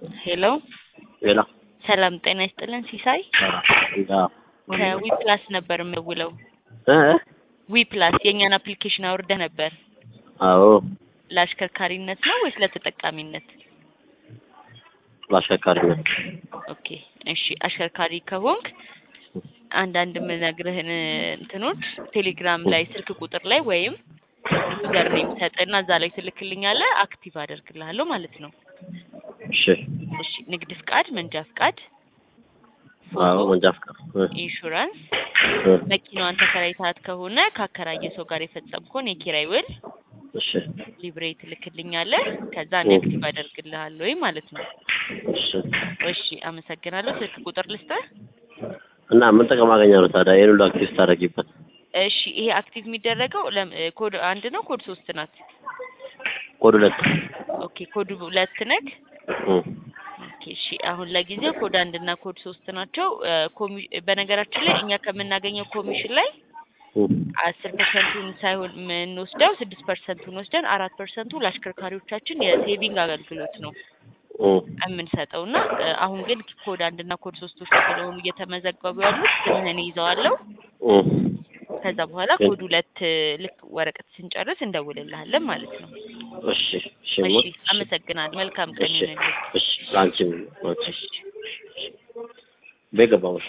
ሄሎ ሌላ ሰላም ጤና ይስጥልን ሲሳይ እንዳ ከዊ ፕላስ ነበር የምውለው እ ዊ ፕላስ የእኛን አፕሊኬሽን አውርደህ ነበር አዎ ለአሽከርካሪነት ነው ወይስ ለተጠቃሚነት በአሽከርካሪነት ኦኬ እሺ አሽከርካሪ ከሆንክ አንዳንድ የምነግርህን እንትኖች ቴሌግራም ላይ ስልክ ቁጥር ላይ ወይም ዩዘር ኔም ሰጥና እዛ ላይ ትልክልኛለህ አክቲቭ አደርግልሃለሁ ማለት ነው እሺ እሺ ንግድ ፍቃድ መንጃ ፍቃድ አዎ መንጃ ፍቃድ እ ኢንሹራንስ እ መኪናዋን ተከራይታት ከሆነ ካከራየ ሰው ጋር የፈጸምከውን የኪራይ ውል እሺ ሊብሬ ትልክልኛለህ ከዛ እኔ አክቲቭ አደርግልሃለሁ ማለት ነው እሺ እሺ አመሰግናለሁ ስልክ ቁጥር ልስጥህ እና ምን ጥቅም አገኛለሁ ታዲያ ይሄን ሁሉ አክቲቭ ስታደርጊበት እሺ ይሄ አክቲቭ የሚደረገው ለም- ኮድ አንድ ነው ኮድ ሶስት ናት ኮድ ሁለት ኦኬ ኮድ ሁለት ነክ እ ኦኬ እሺ አሁን ለጊዜው ኮድ አንድ እና ኮድ ሶስት ናቸው እ ኮሚ- በነገራችን ላይ እኛ ከምናገኘው ኮሚሽን ላይ እ አስር ፐርሰንቱን ሳይሆን የምንወስደው ስድስት ፐርሰንቱን ወስደን አራት ፐርሰንቱ ለአሽከርካሪዎቻችን የሴቪንግ አገልግሎት ነው እ የምንሰጠው እና እ አሁን ግን ኮድ አንድ እና ኮድ ሶስቶች ስለሆኑ እየተመዘገቡ ያሉት ስምህን ይዘዋለሁ እ ከዛ በኋላ ኮድ ሁለት እ ልክ ወረቀት ስንጨርስ እንደውልልሃለን ማለት ነው እሺ እሺ እሺ ሞት አመሰግናለሁ መልካም ቀን እሺ ይሁንልህ እሺ ላንቺም እሺ ቤት ገባሁ